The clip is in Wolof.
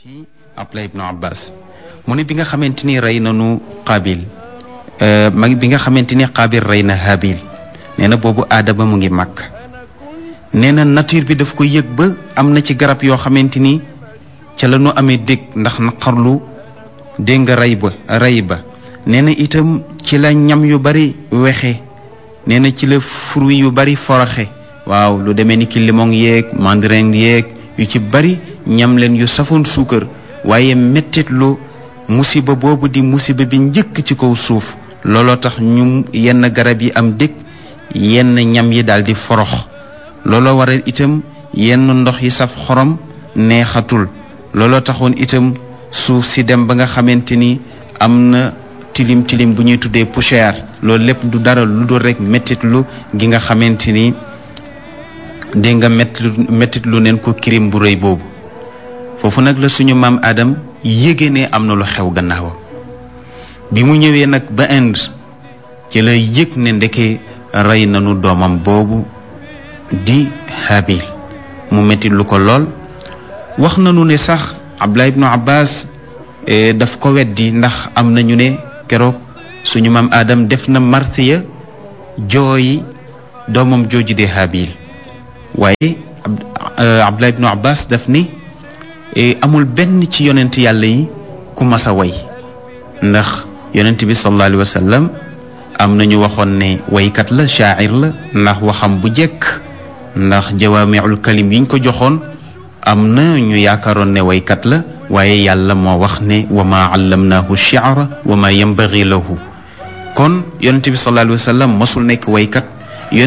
ci Abdullah ibnu Abbas mu ne bi nga xamante ni rey nanu Qaabil ma bi nga xamante ni Qaabil rey na Haabil nee na boobu aadama mu ngi màkk nee na nature bi daf ko yëg ba am na ci garab yoo xamante ni ca la ñu amee dégg ndax naqarlu dégg nga rey ba rey ba nee na itam ci la ñam yu bari wexe nee na ci la fruit yu bari foroxe waaw lu demee ni ki limon yeeg mandarin yeeg yu ci bari ñam leen yu safoon suukar waaye mettitlu musiba boobu di musiba bi njëkk ci kaw suuf looloo tax ñu yenn garab yi am dëkk yenn ñam yi daal di forox looloo waral itam yenn ndox yi saf xorom neexatul looloo taxoon itam suuf si dem ba nga xamante ni am na tilim tilim bu ñuy tuddee poussière loolu lépp du dara lu dul rek mettitlu gi nga xamante ni dégg nga mettit lu neen ko kirim bu rëy boobu foofu nag la suñu maam Adam yéege ne am na lu xew gannaawam bi mu ñëwee nag ba Inde ci la yëg ne ndeke rey nañu doomam boobu di Habil mu mettit lu ko lool wax nañu ne sax Abdullah ibnu Abbas daf ko weddi ndax am nañu ne keroog suñu maam Adam def na martiya jooyi doomam jooju di Habil waaye Abdullah ibnu Abbas daf ni amul benn ci yonent yàlla yi ku mas a way ndax yonent bi sallallahu alayhi wa sallam am na ñu waxoon ne waykat la shaacir la ndax waxam bu jekk ndax jawaamiul kalim yiñ ko joxoon am na ñu yaakaaroon ne waykat la waaye yàlla moo wax ne wa maa allamnaahu shi'ra wa maa yanbaghi lahu kon yonent bi sallallahu alayhi wa sallam mosul nekk waykat